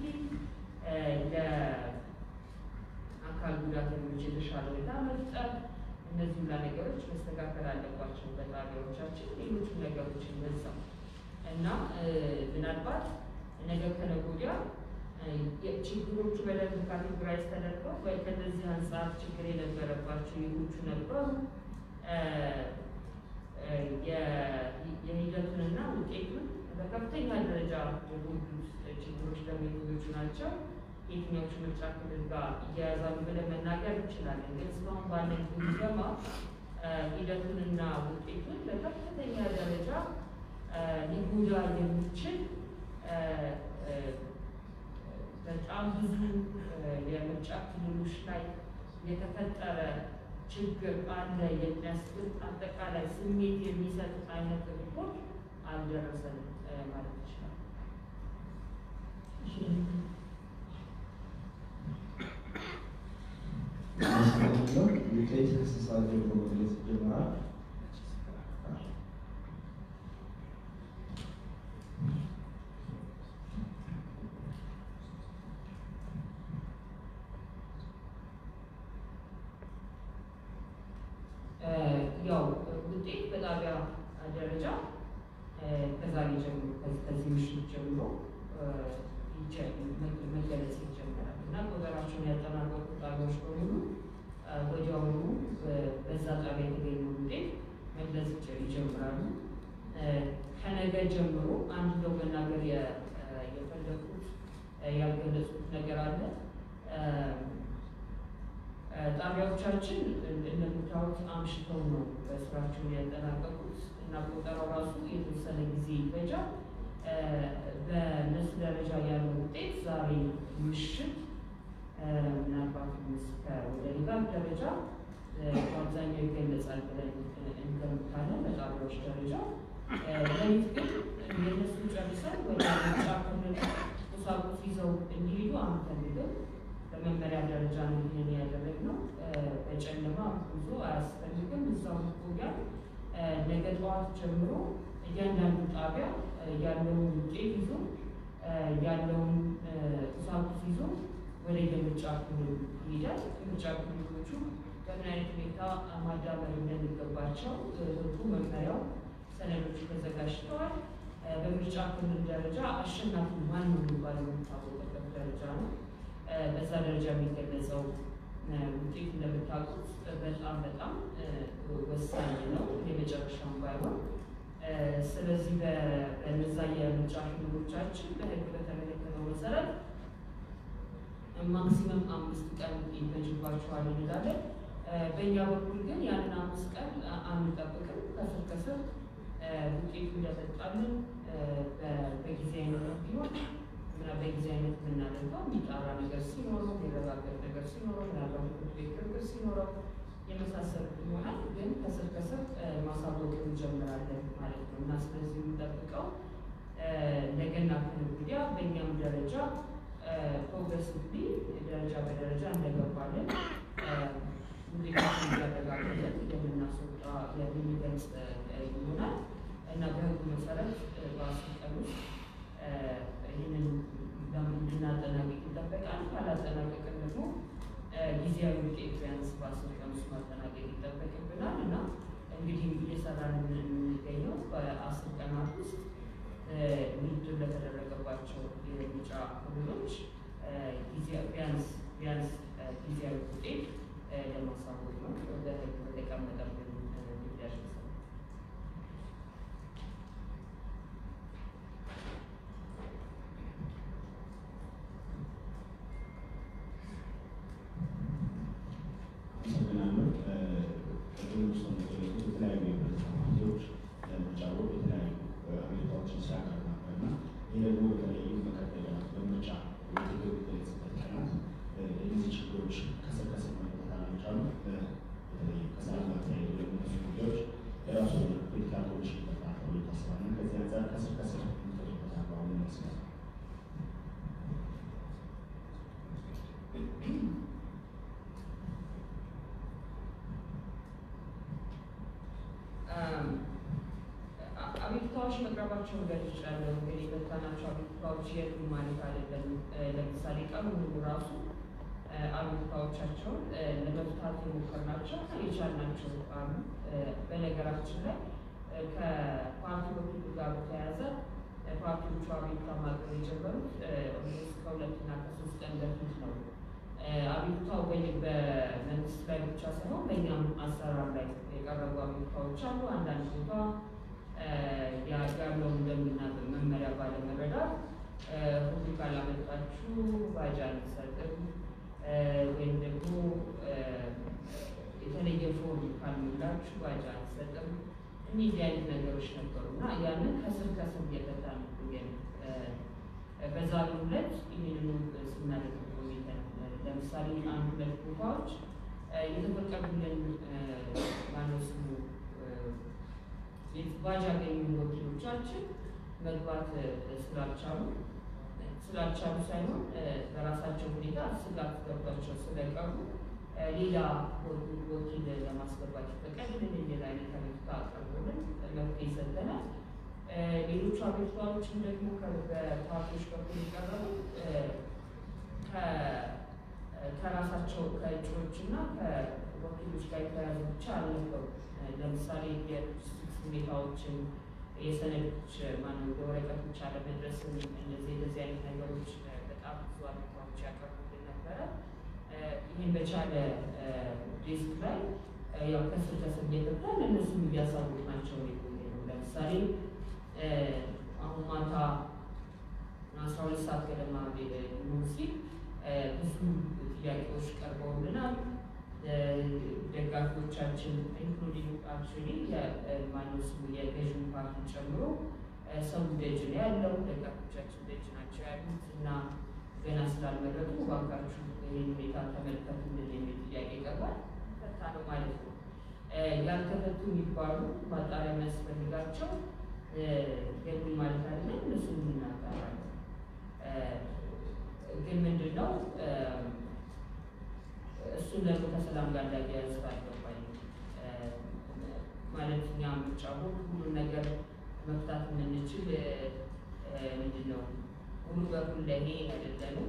[SPEAKER 4] ለአካል ጉዳተኞች የተሻለ ሁኔታ መፍጠር፣ እነዚህ ሁላ ነገሮች መስተካከል አለባቸው በጣቢያዎቻችን። ሌሎችም ነገሮች ይነሳው እና ምናልባት ነገ ከነገ ወዲያ ችግሮቹ በደንብ ካቴጎራይዝ ተደርገው ከነዚህ አንጻር ችግር የነበረባቸው የቶቹ ነበሩ የሂደቱንና ውጤቱን በከፍተኛ ደረጃ የጎዱት ችግሮች ደግሞ የትኞቹ ናቸው፣ የትኞቹ ምርጫ ክልል ጋር እያያዛሉ ብለን መናገር እንችላለን። ግን እስካሁን ባለን ግምገማ ሂደቱንና ውጤቱን በከፍተኛ ደረጃ ሊጎዳ የሚችል በጣም ብዙ የምርጫ ክልሎች ላይ የተፈጠረ ችግር አለ የሚያስብል አጠቃላይ ስሜት የሚሰጥ አይነት ሪፖርት አልደረሰንም ማለት ይችላል።
[SPEAKER 5] ውጤት እንስሳት ደግሞ መግለጽ ይጀምራል።
[SPEAKER 4] ያው ውጤት በጣቢያ ደረጃ ከዛሬ ጀምሮ ከዚህ ምሽት ጀምሮ መገለጽ ይጀምራል እና ቆጠራቸውን ያጠናቀቁ ጣቢያዎች በሙሉ ወዲያውኑ በዛ ጣቢያ የተገኘው ውጤት መግለጽ ይጀምራሉ። ከነገ ጀምሮ አንድ ነው መናገር የፈለጉት ያልገለጹት ነገር አለ። ጣቢያዎቻችን እንደምታዩት አምሽተው ነው ስራቸውን ያጠናቀቁት እና ቆጠራው ራሱ የተወሰነ ጊዜ ይፈጃል። በእነሱ ደረጃ ያለው ውጤት ዛሬ ምሽት ምናልባት እስከ ወደ ሌጋል ደረጃ በአብዛኛው ይገለጻል ብለን እንገምታለን። በጣቢያዎች ደረጃ ለሊት ግን የእነሱ ጨርሰን ወደ ምርጫ ክልል ቁሳቁስ ይዘው እንዲሄዱ አንፈልግም። በመመሪያ ደረጃ ነው ይህን ያደረግነው። በጨለማ ጉዞ አያስፈልግም። እዛው ቆያ ነገ ጠዋት ጀምሮ እያንዳንዱ ጣቢያ ያለውን ውጤት ይዞ ያለውን ቁሳቁስ ይዞ ወደ የምርጫ ክልል ይሄዳል። ምርጫ ክልሎቹ በምን አይነት ሁኔታ ማዳበር እንደሚገባቸው ህጉ፣ መመሪያው፣ ሰነዶች ተዘጋጅተዋል። በምርጫ ክልል ደረጃ አሸናፊ ማን ነው የሚባለው የሚታወቅበት ደረጃ ነው። በዛ ደረጃ የሚገለጸው ውጤት እንደምታውቁት በጣም በጣም ወሳኝ ነው፣ የመጨረሻውን ባይሆን። ስለዚህ በነዛ የምርጫ ክልሎቻችን በህግ በተመለከተው መሰረት ማክሲመም አምስት ቀን ይፈጅባቸዋል እንላለን። በእኛ በኩል ግን ያንን አምስት ቀን አንጠብቅም። ከስር ከስር ውጤቱ እንደመጣልን በጊዜ አይነት ቢሆን እና በጊዜ አይነት የምናደርገው የሚጣራ ነገር ሲኖረው የሚረጋገጥ ነገር ሲኖረው ምናልባት ፍርድ ቤት ክርክር ሲኖረው የመሳሰሉት ይሆናል። ግን ከስር ከስር ማሳወቅ እንጀምራለን ማለት ነው እና ስለዚህ የምንጠብቀው ነገና ከነገ ወዲያ በእኛም ደረጃ ፕሮግረሲቭሊ ደረጃ በደረጃ እንደገባለን ውጤታችን እያረጋገጠን የምናስወጣ የምንገልጽ ይሆናል እና በህጉ መሰረት በአስር ቀን ውስጥ ይህንን እንድናጠናቀቅ ይጠበቃል። ካላጠናቀቅን ደግሞ ጊዜያዊ ውጤት ቢያንስ በአስር ቀን ውስጥ ማጠናቀቅ ይጠበቅብናል እና እንግዲህ እየሰራን የምንገኘው በአስር ቀናት ውስጥ ውድድር ለተደረገባቸው የምርጫ ክልሎች ቢያንስ ቢያንስ ጊዜያዊ ውጤት ለማሳወቅ ነው በህግ በተቀመጠብን ግዳጅ መሰረት።
[SPEAKER 6] አመሰግናለሁ። ቅድም ውስጥ እንደገለጹት የተለያዩ የፖለቲካ ፓርቲዎች ለምርጫ ቦርድ የተለያዩ አቤቱታዎችን ሲያቀርቡ ነበር እና ይህ ደግሞ በተለይም በቀደመ በምርጫ ውድድር የተገለጸበት ቀናት እነዚህ ችግሮች ከስር ከስር መፈታት አልቻሉ። በተለይ ከሰላም ጋር ተያይዞ የሚነሱ ጉዳዮች የራሱ የሆነ ፖለቲካ ኮሚሽን ይፈጥራል ተብሎ ይታሰባል እና ከዚህ አንጻር ከስር ከስር የሚፈቱበት አግባቡ ይመስላል።
[SPEAKER 4] አቤቱታዎች መቅረባቸውን ገልጫለሁ። እንግዲህ የፈታናቸው አቤቱታዎች የሉም ማለት አይደለም። ለምሳሌ ቀኑ ሙሉ ራሱ አቤቱታዎቻቸውን ለመፍታት የሞከርናቸው የቻልናቸው አሉ። በነገራችን ላይ ከፓርቲ በኩል ጋር በተያያዘ ፓርቲዎቹ አቤቱታ ማቅረብ የጀመሩት ከሁለትና ከሶስት ቀን በፊት ነው። አቤቱታው በመንግስት ላይ ብቻ ሳይሆን በእኛም አሰራር ላይ የቀረቡ አቤቱታዎች አሉ። አንዳንድ ቦታ ያለውን እንደምና መመሪያ ባለመረዳት ሁሉ ካላመጣችሁ ባጃ አንሰጥም ወይም ደግሞ የተለየ ፎርም ካልሞላችሁ ባጃ አንሰጥም። እነዚህ አይነት ነገሮች ነበሩ እና ያንን ከስር ከስር እየፈታ ነው። በዛሬው ዕለት ይህንኑ ስናደርግ ቆይተን ለምሳሌ አንድ ሁለት ቦታዎች የተፈቀዱልን ማነው ስሙ ባጅ ያገኙ ወኪሎቻችን መግባት ስላልቻሉ ስላልቻሉ ሳይሆን በራሳቸው ሁኔታ ስጋት ገብቷቸው ስለቀሩ ሌላ ወኪል ለማስገባት ይፈቀድልን የሚል አይነት አቤቱታ አቅርቦልን መፍትሄ ሰጥተናል። ሌሎቹ አቤቱታዎችም ደግሞ በፓርቲዎች በኩል የቀረቡ ከራሳቸው ከእጩዎች እና ከወኪሎች ጋር የተያያዙ ብቻ አልነበሩ። ለምሳሌ የሎጂስቲክስ ሁኔታዎችን የሰነዶች ማነው የወረቀቶች አለመድረስን እነዚህ እንደዚህ አይነት ነገሮች በጣም ብዙ አቤቱታዎች ያቀርቡልን ነበረ። ይህን በቻለ ዴስክ ላይ ያው ከስር ከስር እየገባን እነሱም እያሳወቅናቸው የቆየ ነው። ለምሳሌ አሁን ማታ አስራ ሁለት ሰዓት ገደማ ሊሆን ሲል ብዙ ጥያቄዎች ቀርበውልናል። ደጋፊዎቻችን ኢንክሉዲንግ አክቹዋሊ ማነው ስሙ የገዥን ፓርቲ ጨምሮ ሰው ደጅ ነው ያለው። ደጋፊዎቻችን ደጅ ናቸው ያሉት እና ገና ስላልመረጡ እባካችሁ ይህን ሁኔታ ተመልከቱልን የሚል ጥያቄ ቀርቧል። ፈታ ነው ማለት ነው። ያልተፈቱ የሚባሉ ማጣሪያ የሚያስፈልጋቸው የሉም ማለት አይደለም። እነሱን እናጣራለን። ግን ምንድን ነው እሱን ደግሞ ከሰላም ጋር እንዳያያዝ ባልገባኝ ማለት እኛ ምርጫ ቦርድ ሁሉን ነገር መፍታት የምንችል ምንድን ነው ሙሉ በኩል ለእኔ አይደለንም።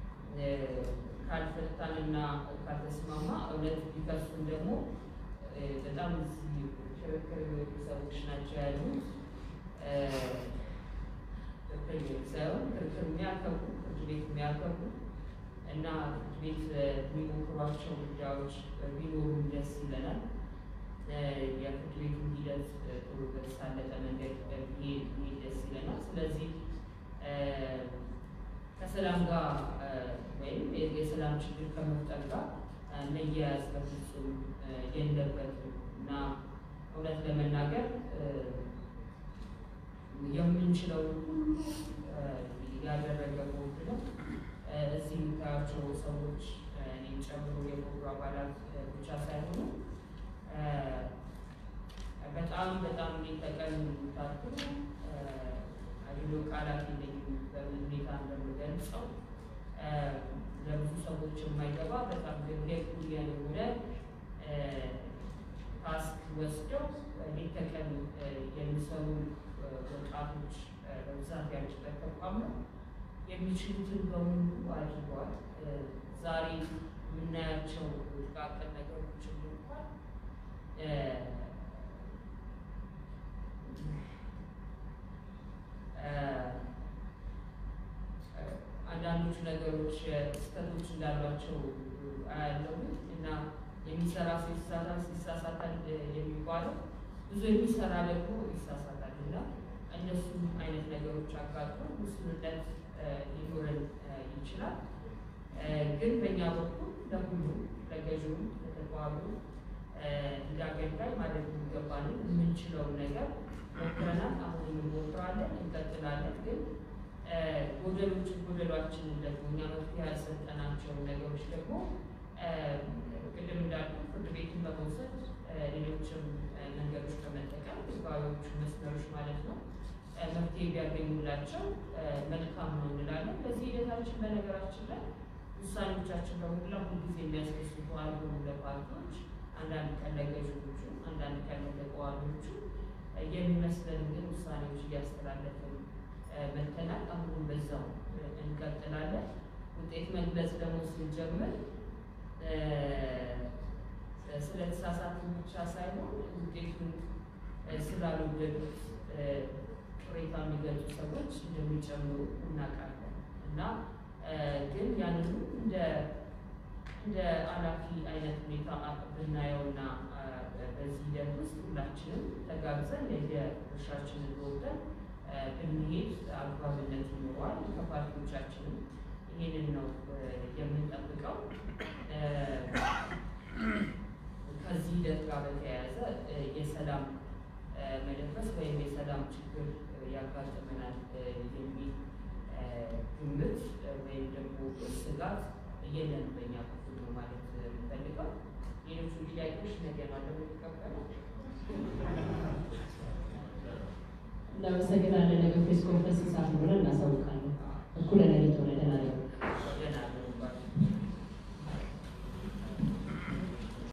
[SPEAKER 4] ካልፈታንና ካልተስማማ እውነት ቢከሱን ደግሞ በጣም ክርክር ሰዎች ናቸው ያሉት ሳይሆን ክርክር የሚያከብሩ ፍርድ ቤት የሚያከብሩ እና ፍርድ ቤት የሚሞክሯቸው ጉዳዮች ቢኖሩ ደስ ይለናል። የፍርድ ቤቱ ሂደት ጥሩ በተሳለጠ መንገድ ቢሄድ ደስ ይለናል። ስለዚህ ከሰላም ጋር ወይም ወይም የሰላም ችግር ከመፍጠር ጋር መያያዝ በፍጹም የለበትም እና እውነት ለመናገር የምንችለው ሁሉ ያደረገ ቦርድ ነው። እዚህ የምታያቸው ሰዎች እኔን ጨምሮ የቦርዱ አባላት ብቻ ሳይሆኑ በጣም በጣም ሊጠቀም ታቱ አድሎ ቃላት የለኝም በምን ሁኔታ እንደምገልጸው ለብዙ ሰዎች የማይገባ በጣም ግን ሌኩሊያን የሆነ ታስክ ወስደው ሌት ተቀን የሚሰሩ ወጣቶች በብዛት ያሉበት ተቋም ነው። የሚችሉትን በሙሉ አድርገዋል። ዛሬ የምናያቸው ጥቃቅን ነገሮችን እንኳን አንዳንዶቹ ነገሮች ስህተቶች እንዳሏቸው አያለው እና የሚሰራ ሰው ይሳሳታል፣ ሲሳሳታል የሚባለው ብዙ የሚሰራ ደግሞ ይሳሳታል እና እነሱም አይነት ነገሮች አጋጥሞ ውስንነት ሊኖረን ይችላል። ግን በእኛ በኩል ለሁሉም ለገዥውም ለተቋሙ እንደ አገልጋይ ማድረግ የሚገባንን የምንችለውን ነገር ሞክረናል። አሁንም እንሞክራለን፣ እንቀጥላለን። ግን ጎደሎች ጎደሏችንን ደግሞ እኛ መፍትሄ ያልሰጠናቸውን ነገሮች ደግሞ ቅድም እንዳልኩ ፍርድ ቤትን በመውሰድ ሌሎችም መንገዶች በመጠቀም ህዝባዊዎቹ መስመሮች ማለት ነው መፍትሄ ቢያገኙላቸው መልካም ነው እንላለን። በዚህ ሂደታችን በነገራችን ላይ ውሳኔዎቻችን በሙላ ሁልጊዜ የሚያስደስቱ አልሆኑም ለፓርቲዎች፣ አንዳንድ ቀን ለገዥዎቹ፣ አንዳንድ ቀን ለተቃዋሚዎቹ የሚመስለን ግን ውሳኔዎች እያስተላለፍን መተናል። አሁንም በዛው እንቀጥላለን። ውጤት መግለጽ ደግሞ ስንጀምር ስለተሳሳትን ብቻ ሳይሆን ውጤቱን ስላልወደዱት ቅሬታ የሚገልጹ ሰዎች እንደሚጨምሩ እናውቃለን እና ግን ያንኑ እንደ እንደ አላፊ አይነት ሁኔታ ብናየውና በዚህ ሂደት ውስጥ ሁላችንም ተጋግዘን የድርሻችንን ወጥተን ብንሄድ አግባብነት ይኖረዋል። ከፓርቲዎቻችንም ይሄንን ነው የምንጠብቀው። ከዚህ ሂደት ጋር በተያያዘ የሰላም መደፍረስ ወይም የሰላም ችግር ያጋጥመናል የሚል ግምት ወይም ደግሞ ስጋት የለን በእኛ በኩል ነው ማለት የምፈልገው። ሌሎቹ ጥያቄዎች ነገ ነው ለምንቀበለው።
[SPEAKER 2] እናመሰግናለን። ነገ ፕሬስ ኮንፈረንስ ሰዓት ሆነ እናሳውቃለን። እኩለ ሌሊት ሆነ